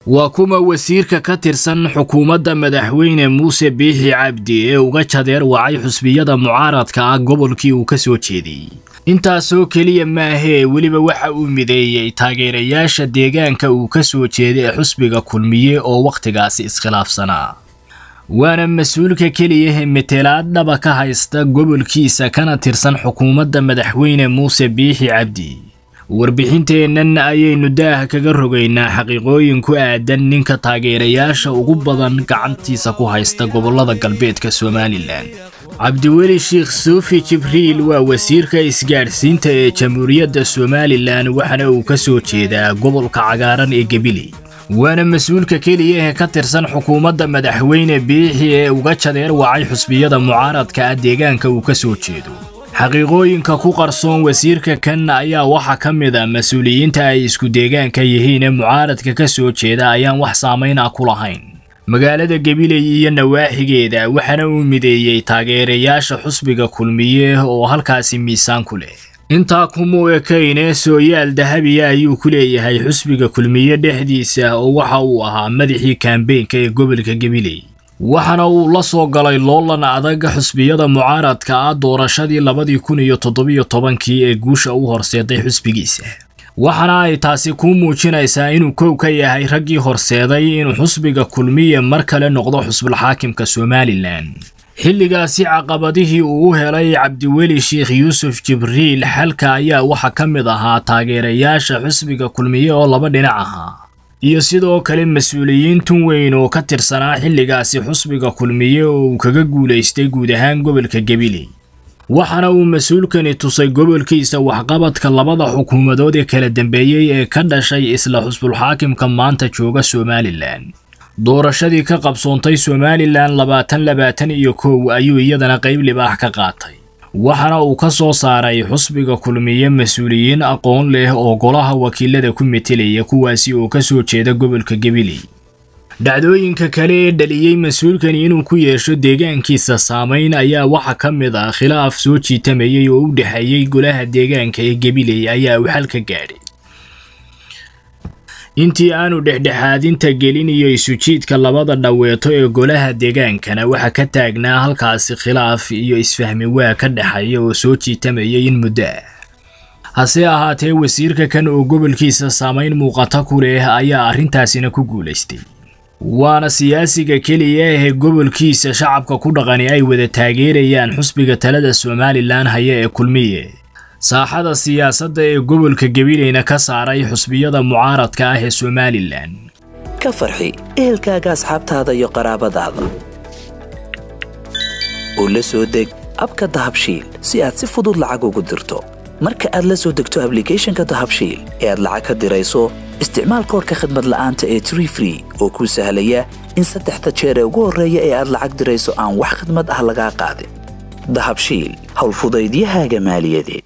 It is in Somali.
waa kuma wasiirka ka tirsan xukuumadda madaxweyne muuse biixi cabdi ee uga jadeer wacay xusbiyada mucaaradka ah gobolkii uu ka soo jeediyey intaasoo keliya maahee weliba waxa uu mideeyey taageerayaasha deegaanka uu ka soo jeeda ee xusbiga kulmiye oo wakhtigaasi iskhilaafsanaa waana mas-uulka keliyahe metelaad dhaba ka haysta gobolkiisa kana tirsan xukuumadda madaxweyne muuse biixi cabdi warbixinteennan ayaynu daah kaga rogaynaa xaqiiqooyin ku aadan ninka taageerayaasha ugu badan gacantiisa ku haysta gobollada galbeedka somalilan cabdiweli sheekh suufi jibriil waa wasiirka isgaadhsiinta ee jamhuuriyadda somalilan waxaana uu ka soo jeedaa gobolka cagaaran ee gebili waana mas-uulka keliya ee ka tirsan xukuumadda madaxweyne biixi ee uga jadeer wacay xusbiyada mucaaradka ah deegaanka uu ka soo jeedo xaqiiqooyinka ku qarsoon wasiirka kan ayaa waxaa ka mid a mas-uuliyiinta ay isku deegaanka yihiin ee mucaaradka ka soo jeeda ayaan wax saamayn ah ku lahayn magaalada gabiley iyo nawaaxigeeda waxaana uu mideeyey taageerayaasha xusbiga kulmiye oo halkaasi miisaan ku leh intaa kumuu ekaynee sooyaal dahabiya ayuu ku leeyahay xusbiga kulmiye dhexdiisa oo waxa uu ahaa madaxii kaambeenka ee gobolka gabiley waxaana uu la soo galay loolan adag xusbiyada mucaaradka ah doorashadii labadii kun iyo toddobiyo tobankii ee guusha u horseeday xusbigiisa waxaana ay taasi kuu muujinaysaa inuu kow ka yahay raggii horseeday inuu xusbiga kulmiye mar kale noqdo xusbulxaakimka somalilan xilligaasi caqabadihii uu u helay cabdiweli sheekh yuusuf jibriil xalka ayaa waxaa ka mid ahaa taageerayaasha xusbiga kulmiye oo laba dhinac ahaa iyo sidoo kale mas-uuliyiin tun weyn oo ka tirsanaa xilligaasi xusbiga kulmiye oo uu kaga guulaystay guud ahaan gobolka gabiley waxaana uu mas-uulkani tusay gobolkiisa waxqabadka labada xukuumadood ee kala dambeeyey ee ka dhashay isla xusbulxaakimka maanta jooga somalilan doorashadii ka qabsoontay somalilan labaatan labaatan iyo kow ayuu iyadana qayb libaax ka qaatay waxaana uu ka soo saaray xusbiga kulmiye mas-uuliyiin aqoon leh oo golaha wakiilada ku metelaya kuwaasi oo ka soo jeeda gobolka gabiley dhacdooyinka kale ee dhaliyey mas-uulkani inuu ku yeesho deegaankiisa saamayn ayaa waxaa ka mid ah khilaaf soo jiitamayay oo u dhexeeyey golaha deegaanka ee gabiley ayaa uu xal ka gaadhay intii aanu dhexdhexaadinta gelin iyo isujiidka labada dhaweeto ee golaha deegaankana waxaa ka taagnaa halkaasi khilaaf iyo isfahmi waa ka dhexeeya oo soo jiitamayay in muddo ah hase ahaatee wasiirka kan oo gobolkiisa saamayn muuqata ku leh ayaa arrintaasina ku guulaystay waana siyaasiga keliya ee gobolkiisa shacabka ku dhaqani ay wada taageerayaan xusbiga talada somalilan haya ee kulmiye saaxada siyaasadda ee gobolka gabileyna ka saaray xusbiyada mucaaradka ah ee somalilan ka farxi ehelkaaga asxaabtaada iyo qaraabadaada oo la soo deg abka dahabshiil si aad si fudud lacag ugu dirto marka aad la soo degto ablicathonka dahabshiil ee aad lacag ka dirayso isticmaal koorka khadmad la'aanta ee tree free oo kuu sahlaya in saddexda jeer ee ugu horreeya ee aad lacag dirayso aan wax khadmad ah lagaa qaadin dahabshiil howlfudaydiyahaaga maaliyadeed